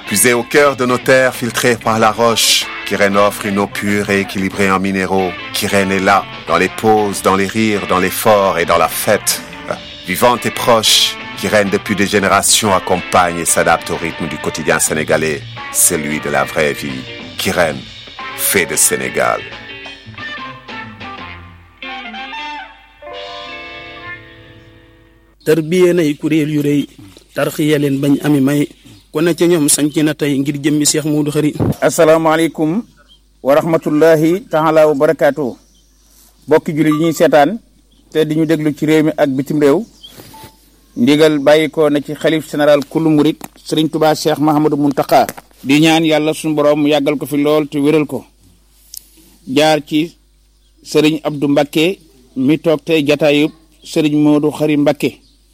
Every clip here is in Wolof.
Puisée au cœur de nos terres filtrées par la roche, Kyrène offre une eau pure et équilibrée en minéraux. Kyrène est là, dans les pauses, dans les rires, dans l'effort et dans la fête. Vivante et proche, Kyrène depuis des générations accompagne et s'adapte au rythme du quotidien sénégalais, celui de la vraie vie. Kyrène, fait de Sénégal. tarbiyee nay kuréel yu rëy tarxiya leen bañ ami may ku ne ca ñoom sanc na tey ngir jëmmi Seex Muudu Xari asalaamaaleykum wa rahmatullahi taala wa barakaatu bokki jullit yi ñuy seetaan te di ñu déglu ci réew mi ak bitim réew ndigal bàyyi ko na ci xalif général kullu murit sëriñ tubaa cheikh mahamadou muntaka di ñaan yàlla suñu borom mu yàggal ko fi lool te wéral ko jaar ci sëriñ abdou mbakke mi toog tey jataayub sëriñ moodu xari mbakke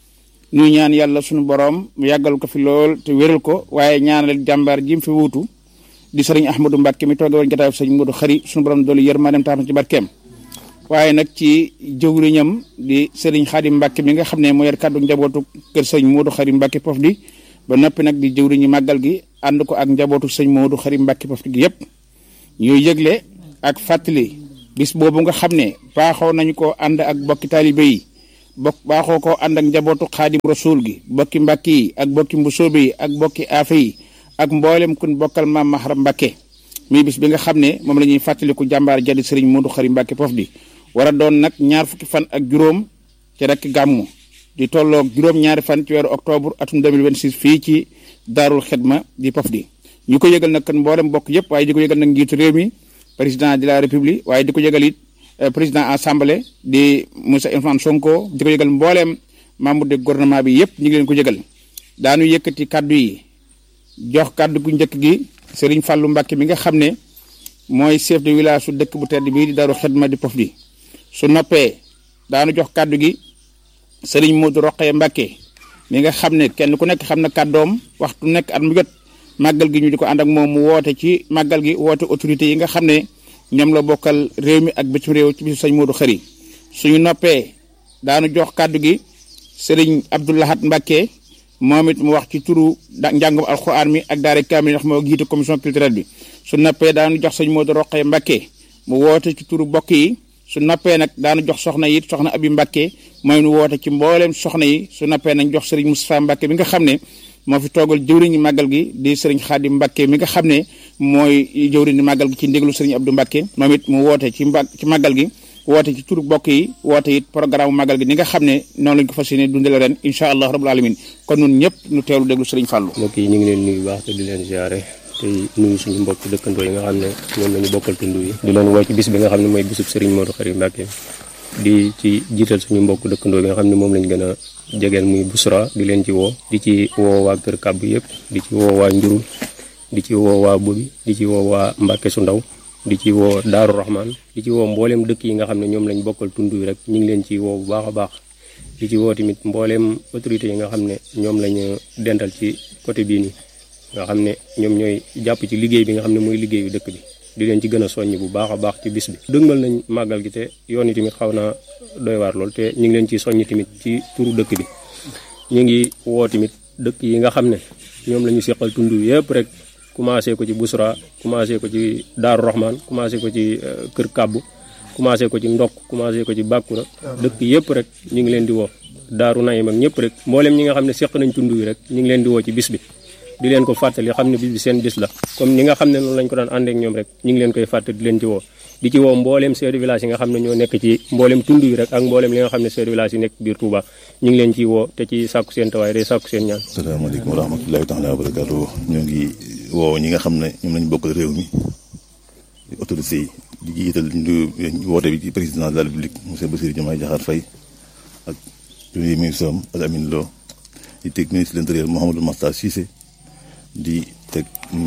ñuy ñaan yàlla suñu borom mu yàggal ko fi lool te wéral ko waaye ñaanal jàmbaar ji mu fi wuutu di sëriñ ahmadou mbakke mi tooge woon jataayub sëriñ moodu xari suñu borom doolu yërmaandem tax na ci barkeem waaye nag ci jëwriñam di sëriñ xaadim mbàkke mi nga xam ne moo yor kàddu njabootu kër sëñ moodu xari mbàkke pof di ba noppi nag di jëwriñu màggal gi ànd ko ak njabootu sëñ moodu xari mbàkke pof di gi yépp ñuy yëgle ak fàttali bis boobu nga xam ne baaxoo nañu ko ànd ak bokki taalibe yi bokk baaxoo ko ànd ak njabootu xaadim rasul gi bokki mbàkke yi ak bokki mbusoobe yi ak bokki aafe yi ak mboolem kun bokkal maam mahram mbàkke muy bis bi nga xam ne moom la ñuy fàttaliku jàmbaar jadi sëriñ moodu xari mbàkke pof di war a doon nag ñaar fukki fan ak juróom ci rek gàmmu di tolloog juróom-ñaari fan ci weeru octobre atum 2026 fii ci daarul xidma di pof di ñu ko yëgal nag kan mboolem bokk yëpp waaye di ko yëgal nag njiitu réew mi président de la république waaye di ko yëgal it président assemblée di Moussa Ousmane Sonko di ko yëgal mbooleem membre de gouvernement bi yëpp ñu ngi leen ko yëgal daanu yëkkati kaddu yi jox kaddu gu njëkk gi Serigne Fallou Mbacke mi nga xam ne mooy chef de village su dëkk bu tedd bii di daarul xidma di pof di su noppee daanu jox kàddu gi sëriñ Modou Roqee Mbacke mi nga xam ne kenn ku nekk xam na kàddoom waxtu nekk at mu jot màggal gi ñu di ko ànd ak moom mu woote ci màggal gi woote autorité yi nga xam ne ñoom la bokkal réew mi ak bitim réew ci bisu sëñ Modou Xari suñu noppee daanu jox kàddu gi sëriñ Abdoulahat Mbacke moom it mu wax ci turu njàngum alxuraan mi ak daara kaamil ndax moo jiite commission culturelle bi su noppee daanu jox sëñ Modou Roqee Mbacke mu woote ci turu bokk yi su nappee nag daanu jox soxna yi soxna abi mbàkke mooy nu woote ci mbooleem soxna yi su nappee nañ jox sëriñ Moustapha Mbàkke mi nga xam ne moo fi toogal jëwriñu màggal gi di sëriñ Xaadim Mbàkke mi nga xam ne mooy jëwriñu màggal gi ci ndéglu sëriñ Abdou Mbàkke moom it mu woote ci mba ci màggal gi woote ci turu bokk yi woote it programme màggal gi ni nga xam ne noonu lañ ko fas yéene dundale ren incha allah rabbul alamin kon nun ñëpp ñu teewlu déglu sëriñ Fàllu mbokk yi ñu ngi leen nuyu baax te di leen ziare tey nuyu suñu mbokk dëkkandoo yi nga xam ne ñoom lañu bokkal tund yi di leen woo ci bis bi nga xam ne mooy bisub Serigne Modou Khary Mbacké di ci jiital suñu mbokk dëkkandoo yi nga xam ne moom lañ gën a jegeel muy Busra di leen ci woo di ci woo waa Kër Kàbb yëpp di ci woo waa Njurul di ci woo waa Bobi di ci woo waa Mbacké su ndaw di ci woo Daaru Rahman di ci woo mbooleem dëkk yi nga xam ne ñoom lañ bokkal tund yi rek ñu ngi leen ci woo bu baax a baax di ci woo tamit mbooleem autorités yi nga xam ne ñoom lañu dental ci côté bii nii nga xam ne ñoom ñooy jàpp ci liggéey bi nga xam ne mooy liggéeyu dëkk bi di leen ci gën a soññ bu baax a baax ci bis bi dëgmal nañ màggal gi te yoon yi tamit xaw naa doy waar lool te ñu ngi leen ci soññ tamit ci turu dëkk bi ñu ngi woo tamit dëkk yi nga xam ne ñoom la ñu seqal tund yëpp rek commencé ko ci Busra commencé ko ci Daaru Rahman commencé ko ci Kër Kàbbu commencé ko ci Ndokk commencé ko ci Bàkkura dëkk yëpp rek ñu ngi leen di woo Daaru Nayim ak ñëpp rek mboolem ñi nga xam ne seq nañ tund yi rek ñu ngi leen di woo ci bis bi di leen ko fàttali xam ne bis bi seen bis la comme ni nga xam ne noonu lañ ko daan ànd ak ñoom rek ñu ngi leen koy fàttali di leen ci woo di ci woo mbooleem chef de village yi nga xam ne ñoo nekk ci mbooleem tund yi rek ak mbooleem li nga xam ne chef de village yi nekk biir Touba ñu ngi leen ciy woo te ci sàkku seen tawaay day sàkku seen ñaan asalaamaaleykum wa rahmatullahi taala wa barakatuh ñoo ngi woo ñi nga xam ne ñoom lañ bokkal réew mi autorité yi di jiital woote bi ci président de la république monsieur Bassirou Diomaye Diakhar Faye ak premier ministre am ak Amine Lo di teg ministre de l'intérieur Mouhamadou Makhtar Cissé di teg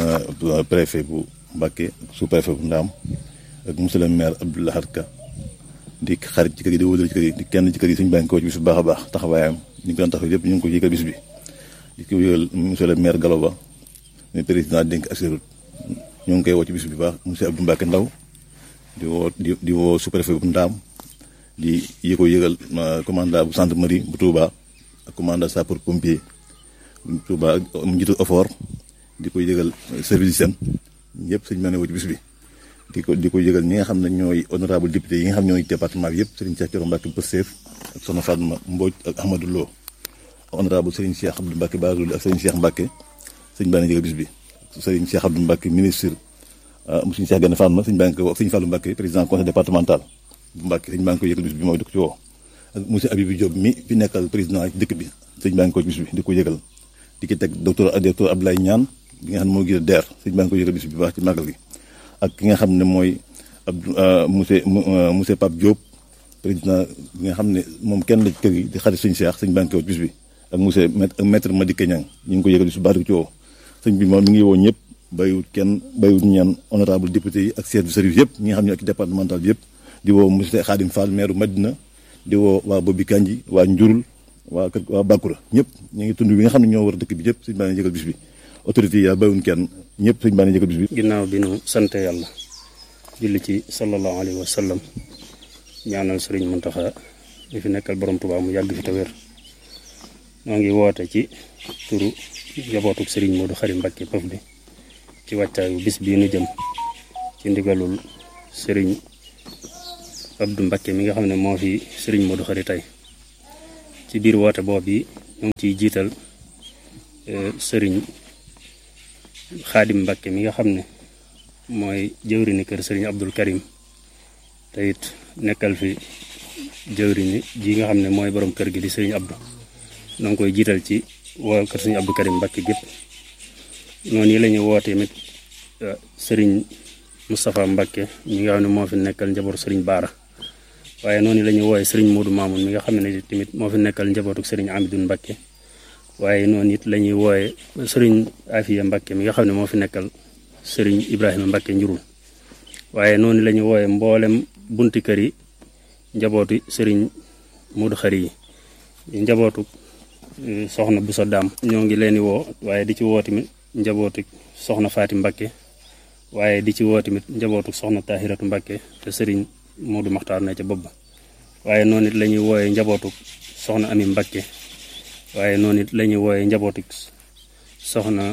préfet bu Mbacké sous préfet bu Ndaam ak monsieur le maire Abdou Lahad Ka di xarit ci kër yi di wóolal ci kër yi di kenn ci kër yi suñu bànk ko ci bis bu baax a baax taxawaayam ñu ngi ko doon taxaw yëpp ñu ngi ko yëgal bis bi di ko yëgal monsieur le maire Gallo Ba muy président dénk assurut ñu ngi koy woo ci bis bi baax monsieur Abdou Mbacké Ndaw di woo di di woo sous préfet bu Ndaam di yi ko yëgal commandant bu gendarmerie bu Touba ak commandant sapeur pompier bu Touba mu njiitu effort di ko yëgal service seen yëpp sëñ bi ne woo ci bis bi di ko di ko yëgal ñi nga xam ne ñooy honorable député yi nga xam ñooy département bi yëpp Serigne Cheikh Thioro Mbacke Pastef ak Soxna Fatma Mbodj ak Ahmadou Lo honorable Serigne Cheikh Abdou Mbacke Bazouli ak Serigne Cheikh Mbacke sëñ baa ngi yëgal bis bi Serigne Cheikh Abdou Mbacke ministre mu suñu Cheikh Gane Fatma sëñ baa ngi ko ak Serigne Fallou Mbacke président conseil départemental bu Mbacke sëñ baa ngi ko yëgal bis bi mooy di ko ci woo ak monsieur Abibou Diop mi fi nekkal président ci dëkk bi sëñ baa ngi ko bis bi di ko yëgal di ki teg docteur docteur Abdoulaye Niane bi nga xam ne moo gën a DER sëñ baa ngi ko yëgal bis bi baax ci màggal gi ak ki nga xam ne mooy Abdou monsieur monsieur Pape Diop président bi nga xam ne moom kenn la ci kër gi di xarit sëñ Cheikh sëñ baa ngi ko bis bi ak monsieur maître Madické Niang ñu ngi ko yëgal bis bi baax di ko ci woo sëñ bi moom mi ngi woo ñëpp bayiwut kenn bayiwut ñaan honorable député yi ak chef de service yëpp ñi nga xam ne ak départemental bi yëpp di woo monsieur Khadim Fall maire Madina di woo waa Bobi Kanji waa Njurul waa kër waa Bakura ñëpp ñu ngi tund bi nga xam ne ñoo war dëkk bi yëpp sëñ baa ngi yëgal bis bi autorité yi yaa bayiwuñ kenn ñëpp sëñ baa ngi yëgal bis bi ginnaaw bi nu sante yàlla julli ci sallallahu alayhi wa sallam ñaanal sëriñ Muntaxa mi fi nekkal borom Tuubaa mu yàgg fi te wér noo ngi woote ci turu njabootuk sëriñ Modou Khary Mbacké Paf bi ci wàccaayu bis bii nu jëm ci ndigalul sëriñ Abdou Mbacké mi nga xam ne moo fi sëriñ Modou Khary tey ci biir woote boobu yi ñu ngi ciy jiital sëriñ Xaadim Mbacké mi nga xam ne mooy jëwrini kër sëriñ Abdul Karim te it nekkal fi jëwrini ji nga xam ne mooy borom kër gi di sëriñ Abdou noo ngi koy jiital ci waa kër sëriñ Abdou Karim Mbacké gépp noonu yi la ñuy woote tamit sëriñ Moustapha Mbacké mi nga xam ne moo fi nekkal njabootu sëriñ Baara waaye noonu la ñuy wooye sëriñ Modou Mamoun mi nga xam ne tamit moo fi nekkal njabootu sëriñ Amidoune Mbacké waaye noonu it la ñuy wooye sëriñ Afiya Mbacké mi nga xam ne moo fi nekkal sëriñ Ibrahima Mbacké njurul waaye noonu la ñuy wooye mboolem bunti kër yi njabootu sëriñ Modou Khary yi njabootu soxna Boussa Dam ñoo ngi leen di woo waaye di ci woo tamit njabootu soxna Faati Mbacké waaye di ci woo tamit njabootu soxna Tahiratu Mbacké te sëriñ Modou Maxtaar na ca bopp ba waaye noonu it la ñuy wooye njabootu soxna Ami Mbacké waaye noonu it la ñuy wooye njabootu soxna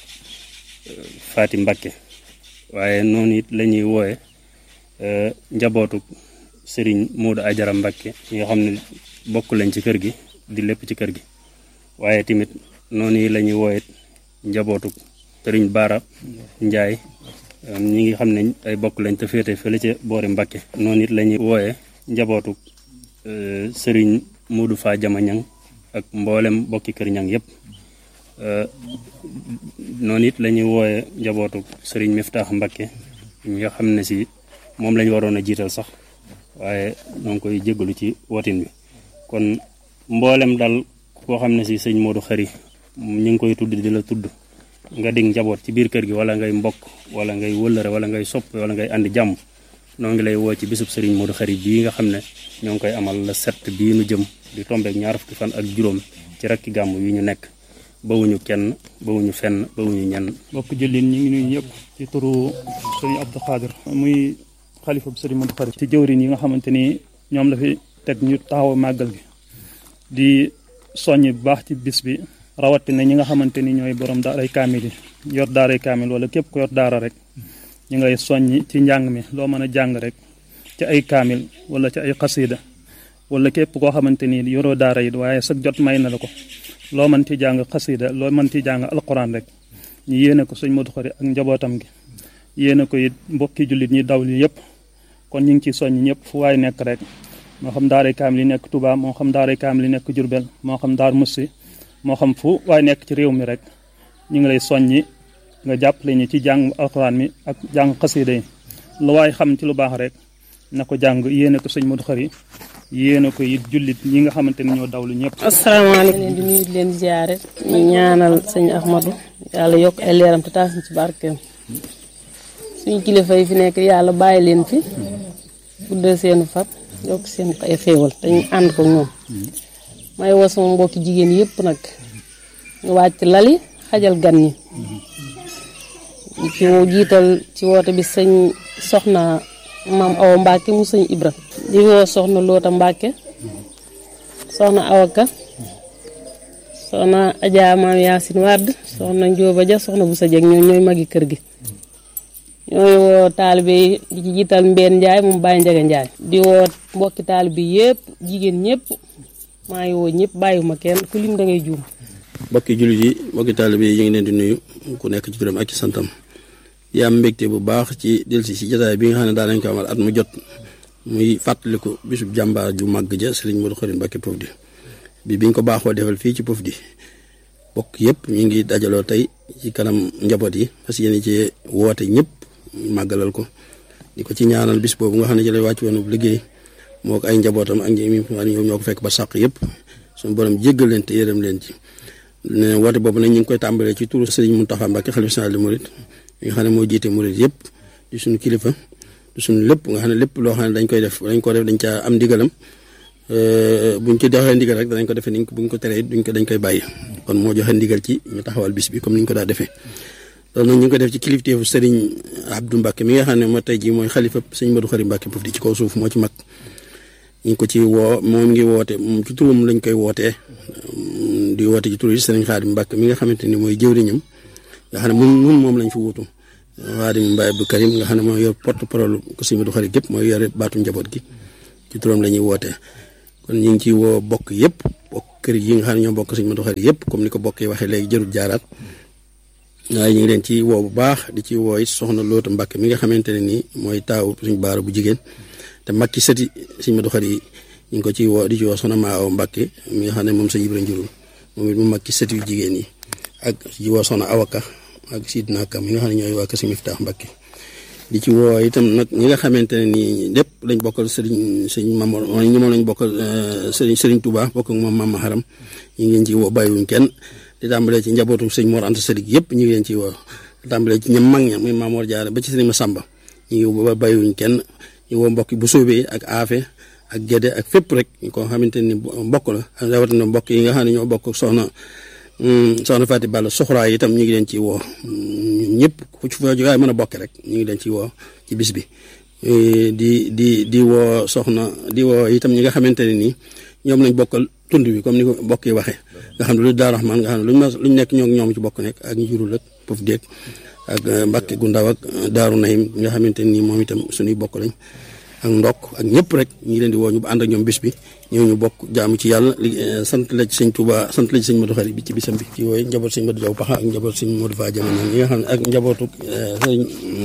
Faati Mbacké waaye noonu it la ñuy wooye njabootu sëriñ Modou Ajara Mbacké ñi nga xam ne bokk lañ ci kër gi di lépp ci kër gi waaye tamit noonu yi la ñuy wooye njabootu sëriñ Baara Njaay ñi ngi xam ne ay bokk lañ te féete fële ca boori Mbacké noonu it la ñuy wooye njabootu sëriñ Modou Fa Jama Ñang ak mboolem bokki kër ñang yëpp noonu it la ñuy wooye njabootu sëriñ Miftaax Mbacké ñi nga xam ne si moom lañ waroon a jiital sax waaye ñoo ngi koy jégalu ci wotin bi kon mboolem dal koo xam ne si sëñ Modou Khary ñu ngi koy tudd di la tudd nga dig njaboot ci biir kër gi wala ngay mbokk wala ngay wëllëre wala ngay sopp wala ngay andi jàmm noo ngi lay woo ci bisub sëriñ Modou Khary bii nga xam ne ñoo ngi koy amal la set bii nu jëm di tombeek ñaar fukki fan ak juróom ci rakki gàmm yi ñu nekk bawuñu kenn bawuñu fenn bawuñu ñenn mbokk jullit ñi ngi nuyu ñëpp ci turu sëriñ Abdou Khadir muy xalifa bu sëriñ Modou Khary ci jëwriñ yi nga xamante ni ñoom la fi teg ñu taxaw màggal gi di soññ bu baax ci bis bi rawatina ñi nga xamante ni ñooy borom daaray kaamil yi yor daaray kaamil wala képp ko yor daara rek ñu ngay soññ ci njàng mi loo mën a jàng rek ci ay kaamil wala ci ay xasida wala képp koo xamante ni yoroo daara yi waaye sag jot may na la ko loo mën ci jàng xasida loo mën ci jàng alquran rek ñu yéene ko sëñ Modou Khary ak njabootam gi yéene ko it mbokki jullit ñi daw li yëpp kon ñu ngi ci soññ ñëpp fu waay nekk rek moo xam daaray kaamil yi nekk Touba moo xam daaray kaamil yi nekk Jurbel moo xam daar Mussi moo xam fu waaye nekk ci réew mi rek ñu ngi lay soññi nga jàppale ñu ci jàng alxuraan mi ak jàng xasida yi lu waaye xam ci lu baax rek na ko jàng yéene ko sëñ Modou Khary yéene ko it jullit ñi nga xamante ni ñoo dawlu ñëpp. asalaamaaleykum leen di nuyu di leen ziare ñu ñaanal sëñ Ahmadou yàlla yokk ay leeram te taas ñu ci barkeem suñu kilifa yi fi nekk yàlla bàyyi leen fi guddal seen fat yokk seen ay xéewal te ñu ànd ko ñoom may woo sama mbokki jigéen yëpp nag ñu wàcc lali xajal gan ñi ci jiital ci woote bi sëñ soxna maam awa Mbacke mu sëñ Ibra di woo soxna Loota Mbacke soxna Awaka soxna Adja Maam Yaasin Wade soxna Njóoba Ja soxna bu sa jeg ñoom ñooy magi kër gi ñooy woo taalibe yi di ci jiital Mbeen Njaay moom Baye Njaga Njaay di woo mbokki taalibe yëpp jigéen ñëpp maa ngi woo ñëpp bàyyiwuma kenn ku lim da ngay juum mbokki jullit yi mbokki taalibe yi ñu ngi leen di nuyu ku nekk ci turam ak ci santam di am mbégte bu baax ci delsi si jotaay bi nga xam ne daa nañ ko amal at mu jot muy fàttaliku bisub jàmbaar ju màgg ja sëriñ Modou Khary Mbacké Pofdy bi biñ ko baaxoo defal fii ci Pofdy bokk yëpp ñu ngi dajaloo tey ci kanam njaboot yi parce que yéen ci woote ñëpp màggalal ko di ko ci ñaanal bis boobu nga xam ne ci lay wàcc woon liggéey moo ko ay njabootam ak ñi ñoom ñoo ko fekk ba sàq yëpp suñu borom jéggal leen te yërëm leen ci ne woote boobu nag ñu ngi koy tàmbalee ci turu Serigne Mountakha Mbacké xalifa général des mourides mi nga xam ne moo jiite murid yëpp di suñu kilifa di suñu lépp nga xam ne lépp loo xam ne dañ koy def dañ ko def dañ caa am ndigalam buñ ci joxee ndigal rek danañ ko defee niñ ko buñ ko teree duñ ko dañ koy bàyyi kon moo joxe ndigal ci ñu taxawal bis bi comme ni ñu ko daa defee loolu nag ñu ngi ko def ci kilifteefu Serigne Abdou Mbacké mi nga xam ne moo tey jii mooy xalifa Serigne Modou Khary Mbacké Pofdy ci kaw suuf moo ci mag ñu ngi ko ci woo moom ngi woote moom ci turam lañ koy wootee di woote ci turu Serigne Khadim Mbacké mi nga xamante ni mooy jëwriñam nga xam ne mun mun moom lañ fi wutu Khadim Mbaye Abdou Karim nga xam ne mooy yor porte parole ko Serigne Modou Khary gépp mooy yore baatu njaboot gi ci turam la ñuy wootee kon ñu ngi ci woo bokk yëpp bokk kër yi nga xam ne ñoo bokk Serigne Modou Khary yëpp comme ni ko bokk yi waxee léegi jërul jaaraat waaye ñu ngi leen ci woo bu baax di ci woo it soxna Loota Mbacké mi nga xamante ne nii mooy taaw suñu baara bu jigéen te mag ci sëti Serigne Modou Khary yi ñu ngi ko ci woo di ci woo soxna Maaw Mbacké mi nga xam ne moom sa Ibra njurul moom it mu mag ci sëti yu jigéen yi ak ci woo soxna Awaka ak Sidna Kam mi nga xam ne ñooy waa Kër Serigne Miftaax Mbacké di ci woo itam nag ñi nga xamante ne nii lépp lañ bokkal Serigne Serigne Mamor ñi moom lañ bokkal Serigne Serigne Touba bokk ak moom Mama Haram ñu ngi leen ci woo bàyyiwuñ kenn di tàmbalee ci njabootu sëñ Mor Anta Salik yëpp ñu ngi leen ci woo di tàmbalee ci ñam mag ña muy Mamor Diarra ba ci Serigne Massamba ñu ngi woo bàyyiwuñ kenn ñu woo mbokk bu soobee ak aafe ak gédé ak fépp rek ñu ko xamante ni mbokk la rawatina mbokk yi nga xam ne ñoo bokk soxna soxna Fati Balla soxraa yi itam ñu ngi leen ci woo ñun ñëpp ku ci fa jógaay mën a bokk rek ñu ngi leen ci woo ci bis bi di di di woo soxna di woo itam ñi nga xamante ne nii ñoom lañ bokkal tund bi comme ni ko mbokk yi waxee nga xam ne lu Daaru Rahmaan nga xam ne luñ ma luñ nekk ñoo ñoom ci bokk nekk ak njurul ak pof déeg ak Mbàkke gu ndaw ak Daaru Nahim nga xamante ne nii moom itam suñuy bokk lañ ak ndokk ak ñëpp rek ñu ngi leen di woo ñu ànd ak ñoom bis bi ñëw ñu bokk jaamu ci yàlla li sant la ci sëñ Touba sant la ci sëñ Modou Khary bi ci bisam bi ci wooyu njaboot sëñ Modou Diaw Paxa ak njaboot sëñ Modou Fa Jamono ñi nga xam ne ak njabootu sëñ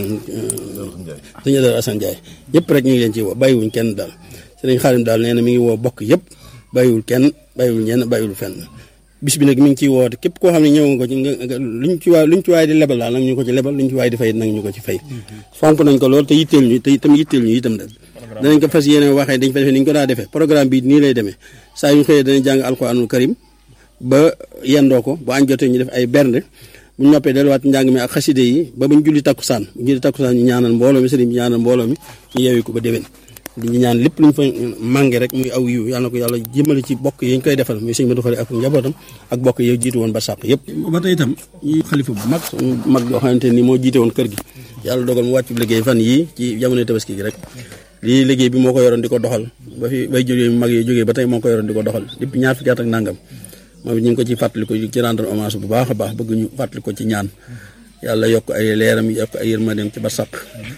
sëñ Adara Assane Ndiaye ñëpp rek ñu ngi leen ci woo bàyyiwuñ kenn daal sëñ Xaadim daal nee na mi ngi woo bokk yëpp bàyyiwul kenn bàyyiwul ñenn bàyyiwul fenn bis bi nag mi ngi ciy woote képp koo xam ne ñëw nga ko ci nga luñ ci waay luñ ci waay di lebal daal nag ñu ko ci lebal luñ ci waay di fay nag ñu ko ci fay fonk nañ ko lool te yitteel ñu te itam yitteel ñu itam nag danañ ko fas yéene waxee dañ fa defee ni ñu ko daa defee programme bi nii lay demee saa yu xëyee danañ jàng alquranul karim ba yendoo ko bu añ jotee ñu def ay bernde bu ñu noppee delluwaat njàng mi ak xaside yi ba buñ julli takkusaan bu julli takkusaan ñu ñaanal mbooloo mi sëriñ bi ñaanal mbooloo mi ñu yeewi ko ba déwén di ñu ñaan lépp luñ fa mànge rek muy aw yiw yàlla na ko yàlla jëmale ci bokk yi ñu koy defal muy sëñ Modou Khary ak njabootam ak bokk yi jiitu woon ba sàq yëpp ba tey itam yi xalifa bu mag mag yoo xamante ni moo jiite woon kër gi yàlla dogal mu wàccu liggéey fan yii ci jamono tabaski gi rek lii liggéey bi moo ko yoroon di ko doxal ba fi bay jógee mag yi jógee ba tey moo ko yoroon di ko doxal depuis ñaar fukki at ak nangam moom it ñu ngi ko ci fàttali ko ci rendre hommage bu baax a baax bëgg ñu fàttali ko ci ñaan yàlla yokk ay leeram yokk ay yërmandeem ci ba sàq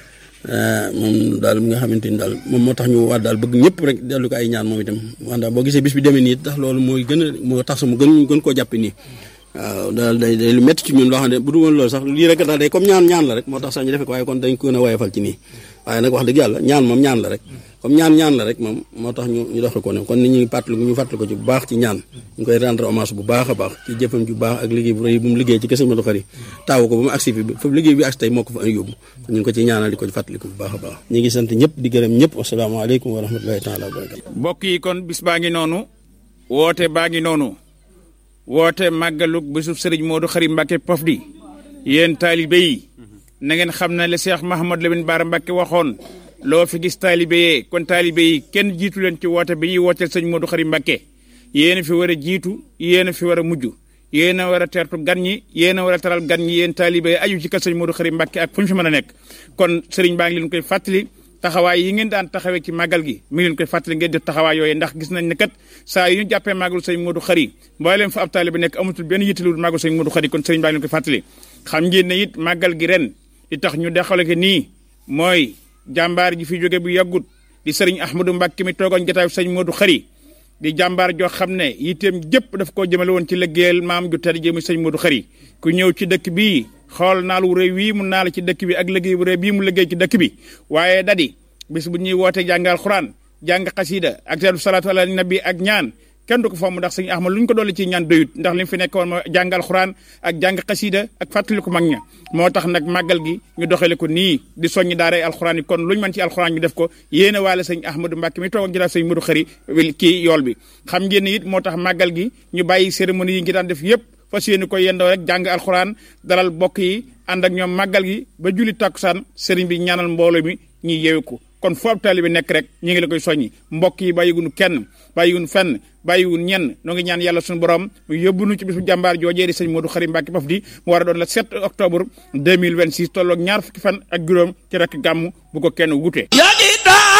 moom daal mi nga xamante ni daal moom moo tax ñu waat daal bëgg ñëpp rek dellu ko ay ñaan moom itam wanda boo gisee bis bi demee nii tax loolu mooy gën a moo tax mu gën gën koo jàppe nii waaw daal day day lu métti ci ñun loo xam ne bu dul woon loolu sax lii rek daal day comme ñaan ñaan la rek moo tax sax ñu defe ko waaye kon dañ ko gën a woyofal ci nii waaye nag wax dëgg yàlla ñaan moom ñaan la rek comme ñaan ñaan la rek moom moo tax ñu ñu doxal ko ne kon ni ñuy fàttaliku ñu fàttali ko ci bu baax ci ñaan ñu koy rendre hommage bu baax a baax ci jëfam ju baax ak liggéey bu rëy bu mu liggéey ci kër Sëñ Modou Khary taawu ko ba mu agsi fi foofu liggéey bi agsi tey moo ko fa yóbbu kon ñu ngi ko ci ñaanal di ko ci fàttaliku bu baax a baax ñu ngi sant ñëpp di gërëm ñëpp wasalaamaaleykum wa rahmatullahi taala wa barakatu mbokk yi kon bis baa ngi noonu woote baa ngi noonu woote màggalug bésub sëriñ Modou Khary Mbacké Pofdy yéen taalibe yi na ngeen xam ne le Cheikh Mahamad Lamine Bara Mbacké waxoon loo fi gis taalibe yee kon taalibe yi kenn jiitu leen ci woote bi ñuy wooteel sëñ Modou Khary Mbacké yéen a fi war a jiitu yéen a fi war a mujj yéen a war a teertu gan ñi yéen a war a taral gan ñi yéen taalibe yi aju ci kër sëñ Modou Khary Mbacké ak fu ñu fi mën a nekk kon sëriñ baa ngi leen koy fàttali taxawaay yi ngeen daan taxawee ci màggal gi mi ngi leen koy fàttali ngeen def taxawaay yooyu ndax gis nañ ne kat saa yu ñu jàppee màggalu sëñ Modou Khari mbooleem fa ab taalibe bi nekk amatul benn yittalul màggalu sëñ Modou Khari kon sëriñ baa leen koy fàttali xam ngeen ne it màggal gi ren li tax ñu dexale ko nii mooy jàmbaar ji fi jóge bu yàggut di sëriñ Ahmadou Mbacke mi toogoon jotaayu sëñ Modou Khari di jàmbaar joo xam ne yitteem jëpp daf koo jëmale woon ci liggéeyal maam ju tedd ji muy sëñ Modou Khari ku ñëw ci dëkk bii xool naal wu rëy wii mu naal ci dëkk bi ak liggéey bu rëy bii mu liggéey ci dëkk bi waaye dadi bis bu ñuy woote jàngal xuraan jàng xasida ak teelu salaatu ala nabi ak ñaan kenn du ko fomm ndax sëñ Ahmad lu ñu ko dolli ci ñaan doyut ndax li mu fi nekk woon ma jàngal xuraan ak jàng xasida ak fàttali ko mag ña moo tax nag màggal gi ñu doxale ko nii di soññi daaray alxuraan yi kon lu ñu mën ci alxuraan ñu def ko yéene waale sëñ Ahmadou Mbacke mi toog ak jëlaat sëñ Modou Khari kii yool bi xam ngeen ne it moo tax màggal gi ñu bàyyi cérémonie yi ngi daan def yépp fas yéene ko yendoo rek jàng alxuraan dalal bokk yi ànd ak ñoom màggal gi ba julli takkusaan sëriñ bi ñaanal mbooloo mi ñuy yeewu ko kon foofu taalibe nekk rek ñu ngi la koy soññi mbokk yi bàyyigunu kenn bàyyigunu fenn bàyyiwun ñenn noo ngi ñaan yàlla suñu borom mu yóbbu nu ci bisu jàmbaar joojee di sëñ Modou Khari Mbacke Paf di mu war a doon le 7 octobre 2026 tolloog ñaar fukki fan ak juróom ci rek gàmm bu ko kenn wute